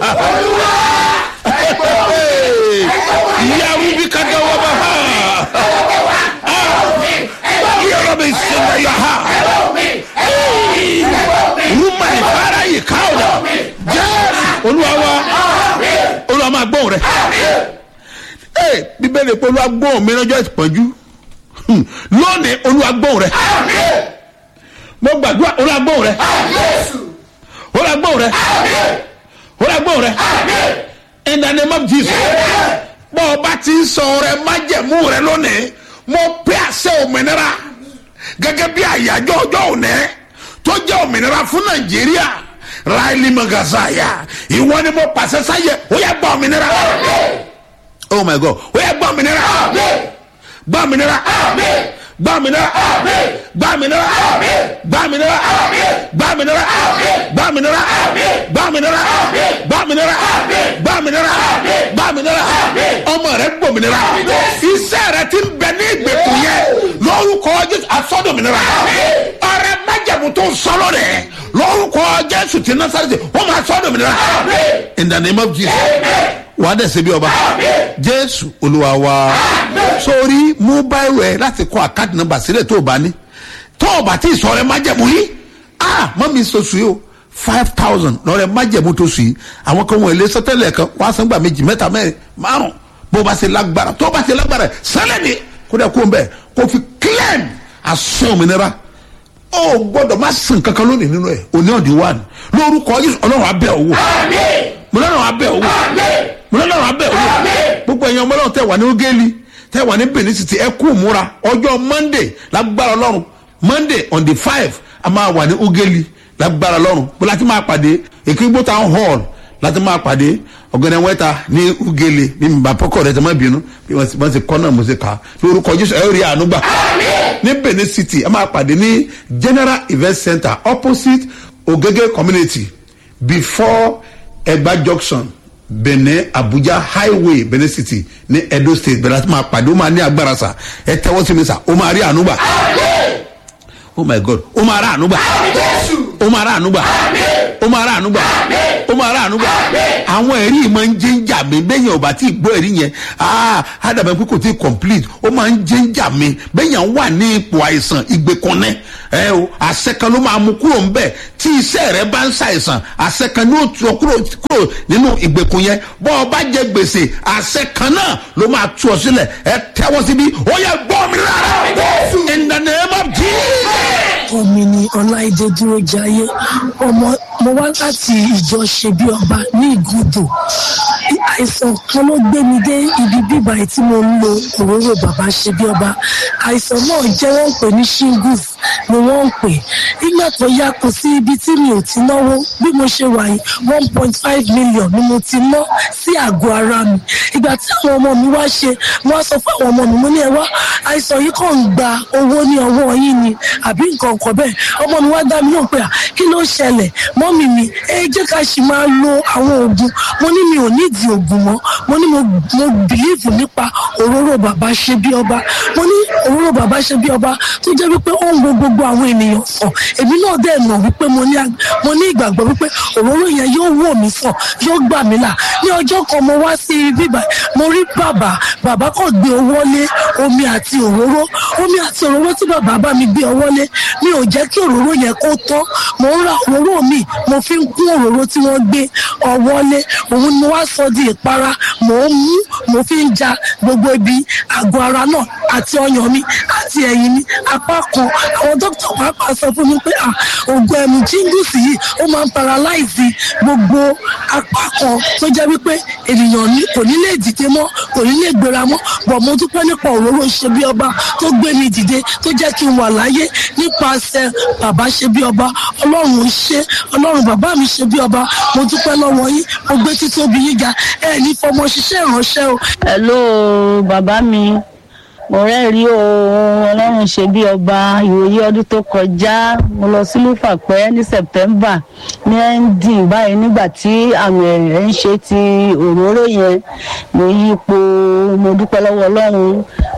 yaru bi ka da wa ba ha yọrọ bẹ sẹlẹ ya ha rúmà ìfara yìí káwọ dà jésù olúwa wa olúwa máa gbóhùn rẹ ee bíbélì pé olúwa gbóhùn mi lọ́jọ́ ìpọ́njú Hmm. lónìí olúwa gbóhùn rẹ mo gbàdúrà olúwa gbóhùn rẹ olúwa gbóhùn rẹ olúwa gbóhùn rẹ in the name of jesus bọ́ ọ bá ti ń sọ rẹ májẹ̀mú rẹ lónìí mo pé àṣẹ òmìnira gẹ́gẹ́ bí àyájọ́ ọjọ́ òní tó jẹ́ òmìnira fún nàìjíríà ráìlì magazaya ìwọ ni mo pàṣẹ sáyẹ ó yẹ gbọ́ òmìnira oh my god ó yẹ gbọ́ òmìnira gbọ́ òmìnira gbọ́ òmìnira gbọ́ òmìnira gbọ́ òmìnira gbọ́ òmìnira gbọ́ òmìnira gbọ́ òmìnira gbọ́ òmìnira gbọ́ òmìnira gbọ́ òmìnira ọmọ rẹ gbòmìnira iṣẹ́ rẹ ti ń bẹ ní ìgbèkùn yẹn lórúkọ jésù asọ́dọ̀mìnira ọrẹ májàmú tó ń sọ́lọ́ rẹ lórúkọ jésù ti násàrẹ́sì wọ́n máa sọ́dọ̀mìnira in the name of jesus wàá dẹ̀ ṣe bí ọba jésù olúwa wa sórí mú báyìí rẹ láti kọ àkáàdì nọmba sílẹ̀ tó o bá ní tó o bá tí ì sọ rẹ májẹ̀mú yìí ah mọ́ mi sọ sùn yìí o five thousand lọ́rẹ̀ májẹ̀mú tó sùn yìí àwọn kan wọ̀nyí lé sọ́tẹ́lẹ̀ kan wọ́n á san gbà méjì mẹ́ta mẹ́rin márùn bó o bá ṣe lágbára tó o bá ṣe lágbára sẹ́lẹ̀ ni kó dẹ̀ kó o bẹ̀ kó o fi claim asán òmìnira ó gbọ́dọ̀ má sìn kankan lónìí nínú ẹ̀ òní ọ̀dí wà ní lórúkọ yìí ọlọ́run abẹ́ òwò mo lọ́rùn abẹ́ òwò mo lọ́rùn abẹ́ òwò gbogbo ẹ̀yin ọmọ ọlọ́run tẹ̀ wà ní ogeli tẹ̀ wà ní benin city ẹ kú múra ọjọ́ monday lágbára ọlọ́run monday on the five a máa wà ní ogeli lágbára ọlọ́run bó láti máa pàdé èkìgbó town hall láti máa pàdé ọ̀gbẹ́ni wẹ́ta ní ugele ní mbàpọ́kọ̀ rẹ̀ tẹ́ má bínú bí wọ́n ti kọ́ náà mo ti kà á lórúkọ jésù ẹ̀ rí àánú gbà ní benin city a máa pàdé ní general event center opposite ogege community before egba junction benin abuja highway benin city ní edo state bẹ̀rẹ̀ láti máa pàdé ó máa ní agbára sa ẹ tẹ́wọ́ sí mi sà ó máa rí àánú gbà oh my god ó máa rà àánú gbà ó máa rà àánú gbà ó máa rà àánú gbà ó máa rà àánú gbà àwọn ẹ̀rí yìí máa ń jẹ́ ń jà mí bẹ́yìn ọba tí ì gbọ́ ẹ̀rí yẹn ah ádàbẹ̀ pé kò tí ì complete ó máa ń jẹ́ ń jà mí bẹ́yìn wà ní ipò àìsàn ìgbèkùnẹ́ ẹ o àṣẹ kan ló máa mú kúrò ńbẹ tí iṣẹ́ rẹ bá ń ṣàìsàn àṣẹ kan ní òtún ọ kúrò kúrò nínú ìgbèkùn yẹn bọ́ ọ bá jẹ gbèsè àṣẹ kan náà ló máa tú ọ sílẹ̀ ẹ tẹ́wọ́ síbí ó yẹ gbọ́ mi lára in the name of jesus. ọmọ ni ọláìdé dúró jayé ọmọ mo wá láti ìjọ ṣe bí ọba ní ìgúdò àìsàn kan ló gbé mi dé ibi bíbá yìí tí mo ń lo òróró bàbá ṣe bí ọba àìsàn náà jẹ́ wọ́n ń pè ní shingles ni wọ́n ń pè nígbà tó yá kò sí ibi tí mi ò ti náwó bí mo ṣe wà yìí one point five million ni mo ti ná sí àgọ́ ara mi ìgbà tí àwọn ọmọ mi wá ṣe wọ́n á sọ fún àwọn ọmọ mi mo ní ẹ wá àìsàn yìí kàn ń gba owó ní ọwọ́ yín ni àbí nǹkan kan bẹ́ẹ̀ ọmọ mi wá dá mi náà pé à kí ló ṣẹlẹ̀ mọ́mì mi ẹ jẹ́ ká sì máa lo àwọn oògùn mo ní mi ò nídìí oògùn mọ́ mo ní mo mo bìlíìfù nípa òróró bàbá ṣe bí ọba mo ní òróró bàbá ṣe bí ọba tó jẹ́ wípé ó ń wo gbogbo àwọn ènìyàn sàn èmi náà dẹ̀ mọ̀ wípé mo ní mo ní ìgbàgbọ́ wípé òróró yẹn yóò wò mí sàn yóò gbà mí là ní ọjọ́ kan mo wá sí ibi bíbá mo rí bàbá bàbá kàn gbé owó lé omi àti òróró omi àti òróró tí bàbá bá mi gbé ọwọ́ lé mi ò jẹ́ kí òróró yẹn kó tán mo ń ra òróró mi mo fi ń kún òróró tí wọ́n gbé ọwọ́ lé òun ni mo wá sọ di ìpara mò ń mú mo fi ń ja gbogbo ibi àgọ́ ara náà àti ọyàn mi àti ẹ̀yìn mi apá kan àwọn dókítà pàápàá sọ fún mi pé à ògùn ẹ̀mí jíngùsì yìí ó máa ń paralyze gbogbo apá kan tó jẹ́ wípé ènìyàn ní kò ní lè dìde mọ́ kò ní lè gbéra mọ́ bọ̀ mo dúpẹ́ nípa òróró ṣe bí ọba tó gbé mi dìde tó jẹ́ kí n wà láyé nípasẹ̀ bàbá ṣe bí ọba ọlọ́run ṣe ọlọ́run bàbá mi ṣe bí ọba mo dúpẹ́ lọ́wọ́ yín mo gbé títóbi yín ga ẹ̀ ní fọmọ ṣiṣẹ́ ìránṣẹ́ o. hello bàbá mi mo rẹ́rìí o ọlọ́run ṣe bí ọba ìwòye ọdún tó kọjá mo lọ sí lúfàpẹ́ ní september ní ending báyìí nígbà tí àmì ẹ̀rẹ̀ ń ṣe ti òróró yẹn mo yípo mo dúpẹ́ lọ́wọ́ ọlọ́run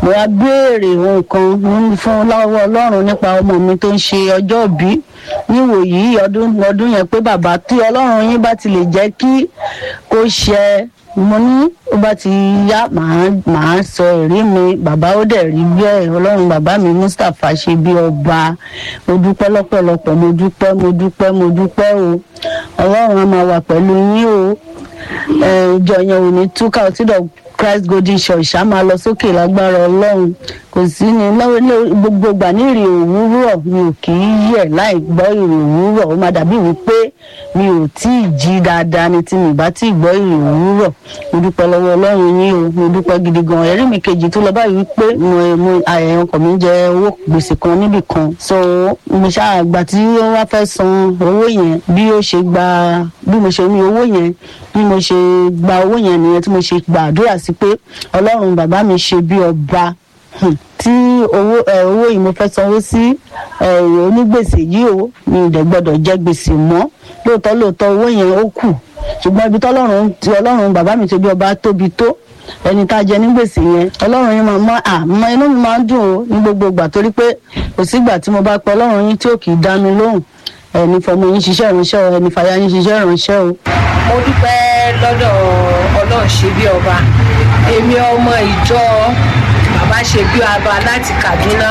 mo wá béèrè nǹkan ní- fún lọ́wọ́ ọlọ́run nípa ọmọ mi tó ń ṣe ọjọ́ ìbí níwòyí ọdún ọdún yẹn pé bàbá tí ọlọ́run yín bá ti lè jẹ́ kí kó ṣẹ mo ní ó bá ti yá màá màá sọ èrí mi bàbá ó dẹ̀ rí bẹ́ẹ̀ ọlọ́run bàbá mi mustapha ṣe bí ọba mo dúpẹ́ lọ́pọ̀lọpọ̀ mo dúpẹ́ mo dúpẹ́ mo dúpẹ́ o ọlọ́run á máa wà pẹ̀lú yín o ẹ, ìjọ yẹn ò ní túkà ọtí dọ̀ christ golden church á máa lọ sókè lágbára ọlọ́run kò sí ní lọ́wọ́ lé- gbogbo ìgbà ní ìrì òwúrọ̀ mi ò kì í yẹ̀ láì gbọ́ ìrì òwúrọ̀ ó máa dàbí wípé mi ò tí ì jí dáadáa ni tí mi bá tí ì gbọ́ ìrì òwúrọ̀ mo dúpẹ́ lọ́wọ́ ọlọ́run yín o mo dúpẹ́ gidi gan ẹ̀rí mi kejì tó lọ báyìí wípé mo mo àyẹ̀yàn ọkọ̀ mi ń jẹ owó gbèsè kan níbì kan so mo ṣáà gbà tí ó wá fẹ́ san owó yẹn bí ó ṣe gba bí mo ṣe ní owó yẹn bí mo ṣe gba owó yẹn nìyẹn tí mo ṣe gbàdúrà sí pé ọlọ́run bàbá mi ṣe bí ọba Hmm. tí owó ẹ owó yìí mo fẹ́ sanwó sí ẹ onígbèsè yìí o mi ò dẹ̀ gbọ́dọ̀ jẹ gbèsè mọ́ lóòótọ́ lóòótọ́ owó yẹn ó kù ṣùgbọ́n ibi tọ́lọ́run tí ọlọ́run bàbá mi ṣe bí ọba tóbi tó ẹni tá a jẹ ní gbèsè yẹn ọlọ́run yín máa mọ àmọ́ inú mi máa ń dùn ó ní gbogbo ìgbà torí pé kò sígbà tí mo bá pe ọlọ́run yín tí ò kì í dá mi lóhùn ẹni fọmọ yín ṣiṣẹ́ ìránṣẹ́ o ẹni fàyà yín ṣiṣẹ́ ìránṣẹ́ o. mo dúpẹ́ lọ́dọ̀ ọlọ́run ṣe bí ọba èmi ọmọ ìjọ bàbá ṣe bí ọba láti kaduna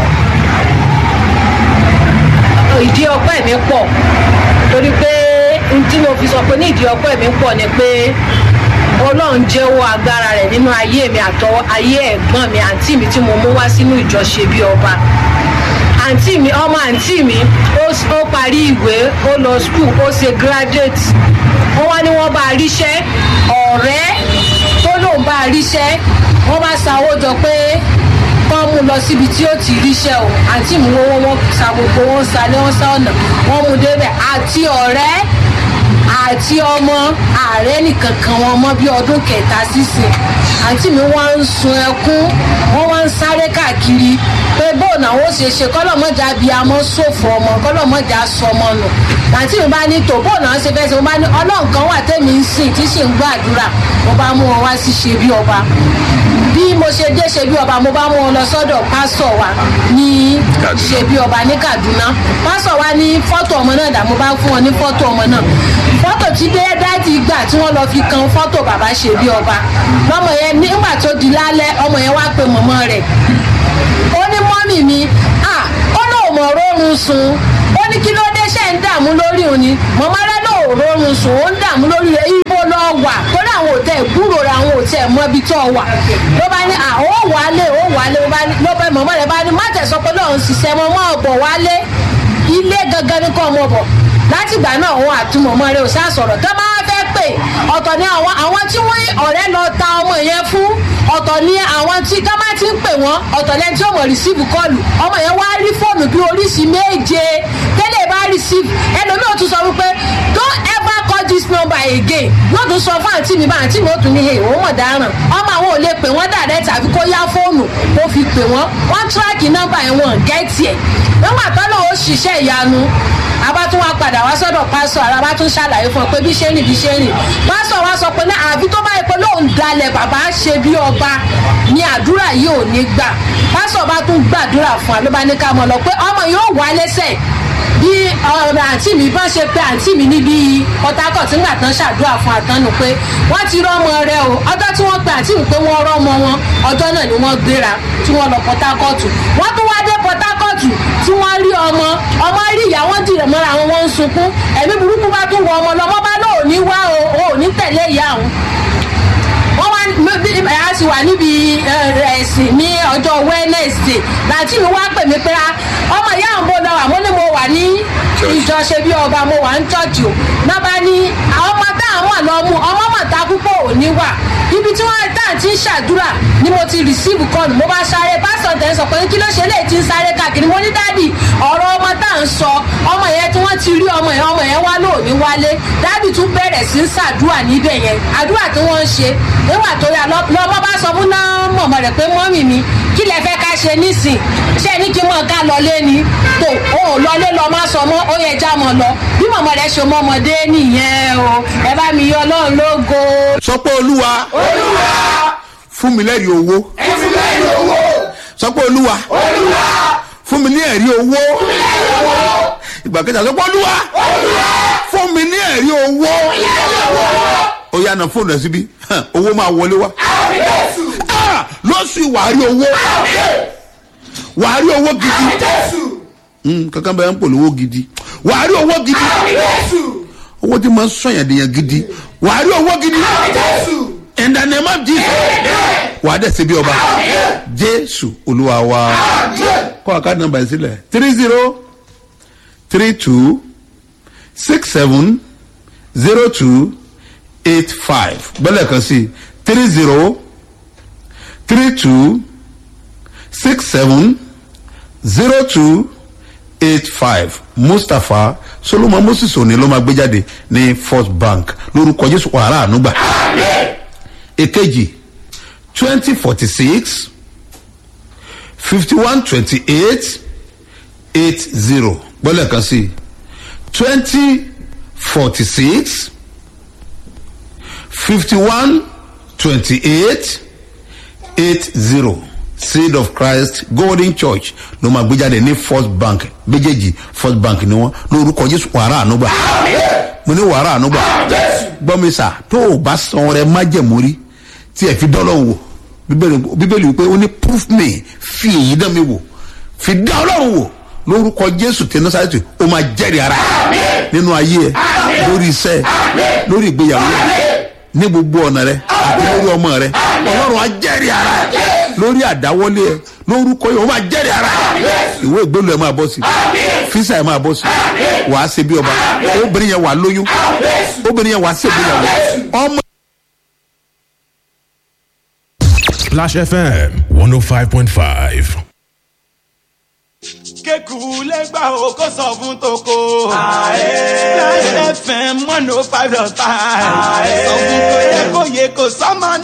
ìdí ọpẹ́ mi pọ̀ torí pé n tí mo fi sọ pé ní ìdí ọpẹ́ mi pọ̀ ni pé ọlọ́run jẹ́wọ́ agbára rẹ̀ nínú ayé mi àtọwọ́ ayé ẹ̀gbọ́n mi àǹtí mi tí mo mú wá sínú ìjọ ṣe bí ọba àǹtí mi ọmọ àǹtí mi ó s- ó parí ìwé ó lọ skul ó ṣe graduate wọ́n wá ní wọ́n bá a ríṣẹ́ ọ̀rẹ́ tó lóun bá a ríṣẹ́ wọ́n bá sanwó jọ pé kọ́ mú lọ síbi tí ó ti ríṣẹ́ o àǹtí mi wọ́n wọ́n sa gbogbo wọn sa ní wọ́n sá ọ̀nà wọ́n mú débẹ̀ àti ọ̀rẹ́ àti ọmọ ààrẹ nìkan kan wọn mọ bí ọdún kẹta sísìn àǹtí mi wọ́n ń sun ẹkún wọ́n wá ń sáré káàkiri pé bóun àwọn ó ṣe ṣe kọ́lọ́mọ́jà bíi amọ́ ṣòfò ọmọ kọ́lọ́mọ́jà sọmọ nù àǹtí mi bá ní tò bóun náà ṣe fẹ́ ṣe mo bá ní ọlọ́run kan wà tẹ́mi ń sìn tí sì ń gbàdúrà mo bá mú wọn wá sí ṣe bí ọba bí mo ṣe dé ṣe bí ọba mo bá mú wọn lọ sọ́dọ̀ pásọ̀ wa ní Kaduna. ṣe bí ọba ní kaduna pásọ̀ wa ní fọ́tò ọmọ náà dà mo bá fún wọn ní fọ́tò ọmọ náà fọ́tò tí dé dáàdì gbà tí wọ́n lọ fi kan fọ́tò bàbá ṣe bí ọba lọ́mọ yẹn nígbà tó di lálẹ́ ọmọ yẹn wá pe mọ̀mọ́ rẹ̀ ó ní mọ́mì mi ah ó lóun mọ̀ rórun sùn ó ní kí ló dé ṣe ń dààmú lórí òun ni mọ̀mọ́ rẹ̀ lóun rórun sùn ó ń dààmú lórí rẹ̀ ibo lọ wà torí àwọn òtẹ́ ìgbúrò rẹ̀ àwọn òtẹ́ mọ́ ibi tó wà ló bá ní ah ó wálé ó wálé ó bá ní ló bá mọ̀mọ́ rẹ̀ bá ní má tẹ̀sọ́ pé lóun ṣiṣẹ́ mọ́ mọ́ ọ̀bọ̀ wálé ilé gangan ní kọ́ ọmọ bọ̀ látìgbà náà òun àtúmọ̀mọ́ rẹ̀ ò sá sọ̀rọ̀ tó bá fẹ́ pè ọ̀tọ̀ ni àwọn àwọn tí wọ́n ọ̀rẹ́ lọ ta ọmọ yẹn fún ọ̀tọ̀ ni àwọn tí ká má ti ń pè wọ́n ọ̀tọ̀ lẹ́ni tí ó mọ̀ rìsíìfù kọlù ọmọ yẹn wá rí fóònù bí oríṣi méje tẹ́lẹ̀ bá rìsíìfù ẹlòmíì ò tún sọ wípé don't ever call this number again yóò tún sọ fún àǹtí mi bá àǹtí mi ó tún ní hey òun mọ̀ dáràn ọmọ àwọn ò lè pè wọ́n dàrẹ́ tàbí kó yá fóònù kó fi pè wọ́n wọ́n tíráàkì nọ́mbà ẹ̀ wọ́n gẹ́ẹ̀tì ẹ̀ nígbà tó lọ́wọ́ ṣiṣẹ́ ìyanu àbá tún wá padà wá sọ́dọ̀ pásọ̀ ara bá tún ṣàlàyé fún ọ pé bí ṣe rìn bí ṣe rìn pásọ̀ wá sọ pé ní àbí tó bá yẹ pé lóun dalẹ̀ bàbá ṣe bí ọba ni àdúrà yìí ò ní gbà pásọ̀ bá tún gbàdúrà fún wa ló bá ní ká mọ̀ lọ pé ọmọ yóò wá lẹ́sẹ̀ bí ọ̀rọ̀ àǹtí mi bá ṣe pé àǹtí mi níbi port harcourt nígbà tán ṣàdúrà fún àtọ́nù pé wọ́n ti rọ́mọ rẹ o ọjọ́ tí wọ́n pe àǹtí mi pé wọ́n rọ́mọ wọn ọjọ́ náà ni wọ́n gbéra tí wọ́n lọ port harcourt wọ́n tún wá dé port harcourt tí wọ́n rí ọmọ ọmọ rí ìyá wọn dìrẹ̀ mọ́ra àwọn wọn ń sunkún ẹ̀mí burúkú bá tún wọ ọmọ lọ́mọ bá lóò ní wá o ò ní tẹ̀lé ìyá àwọn wọ́n wá bí a ti wà níbi ẹ̀sìn ní ọjọ́ wednesday láti mi wá pè mí pé ọmọ ìyá àwọn bó lọ́wọ́ àmọ́ ni mo wà ní ìjọ ṣe bí ọba mo wà ń tọ́jú o náà bá ní àwọn ọmọ táwọn wà lọ mú ọmọ mọ̀ ta púpọ̀ ò ní wà ibi tí wọ́n tá à ti ń ṣàdúrà ni mo ti receive call mo bá sáré pásítọ̀ tẹ̀ ń sọ pé kí ló ṣe lè ti ń sáré káàkiri mo ní dádì ọ̀rọ̀ ọmọ tá à ń sọ ọmọ yẹn tí wọ́n ti rí ọmọ yẹn ọmọ yẹn wá lóòní wálé dádì tún bẹ̀rẹ̀ sí ń ṣàdúrà níbẹ̀ yẹn àdúrà tí wọ́n ń ṣe nígbà tó yà lọ́mọ bá sọ fún náà mọ̀mọ́ rẹ̀ pé mọ́mì mi kí lẹ fẹ́ ká ṣe nísìn ṣé ní kí mọ̀ ká lọlé ni tó o ò lọlé lọ má sọ mọ́ ó yẹ já mọ́ lọ bí mọ̀mọ́ rẹ̀ ṣe mọ́ ọmọdé nìyẹn o ẹ bá mi yọ ọlọ́run lógo. sọ pé olúwa olúwa fún mi lẹ́rìí owó ẹ fún lẹ́yìn owó sọ pé olúwa fún mi ní ẹ̀rí owó ìgbà kẹta sọ pé olúwa fún mi ní ẹ̀rí owó ó yá na fóònù ẹ síbí owó máa wọlé wá Ah, lọ́sù wàá rí owó wàá rí owó gidi Mm, kankan bẹ́ẹ̀ ń polówó gidi wàá rí owó gidi owó tí máa ń sọ̀yàn dèèyàn gidi wàá rí owó gidi in the name of jesus wàá dẹ̀ síbi ọba jésù olúwa wa kọ́ àkáàdì nàmbà yìí sílẹ̀ three zero three two six seven zero two eight five gbọ́dọ̀ kan sí three zero three two six seven zero two eight five mustapha solomon moses òní ló máa gbé jáde ní first bank lórúkọ jésù wàhálà ànúgbà èkejì twenty forty six fifty one twenty eight eight zero gbọ́dọ̀ kan sí twenty forty six fifty one twenty eight eight zero seed of christ golden church ló máa gbé jáde ní first bank méjèèjì first bank ni wọn lórúkọ jésù wàrà ànúgbà mo ní wàrà ànúgbà gbọ́mísà tó o bá san rẹ májẹ̀mórí tí ẹ fi dọ́lọ́ wò Bíbélì- bíbélì wípé ó ní proof me fi èyí dán mi wò fi dá ọlọ́run wò lórúkọ jésù tí násàlẹ́tì ó máa jẹ́rìí ara ẹ̀ nínú ayé ẹ lórí iṣẹ́ ẹ lórí ìgbéyàwó ẹ ní gbogbo ọ̀nà rẹ àti lórí ọmọ rẹ ọlọ́run á jẹ́rìí ara ẹ̀ lórí àdáwọlé ẹ lórúkọ yìí ó máa jẹ́rìí ara ẹ̀ ìwé ìgbélú ẹ máa bọ́ sí físà ẹ máa bọ́ sí wàá ṣe bí ọba obìnrin yẹn wà lóyún obìnrin yẹn wà ṣègbéyàwó ọmọ. Splash FM 105.5. kéku lẹ́gbà o kó sọ fún toko. Láyé fm one oh five dot five. Sọ fún kò yẹ kó yẹ kó sọ́mọ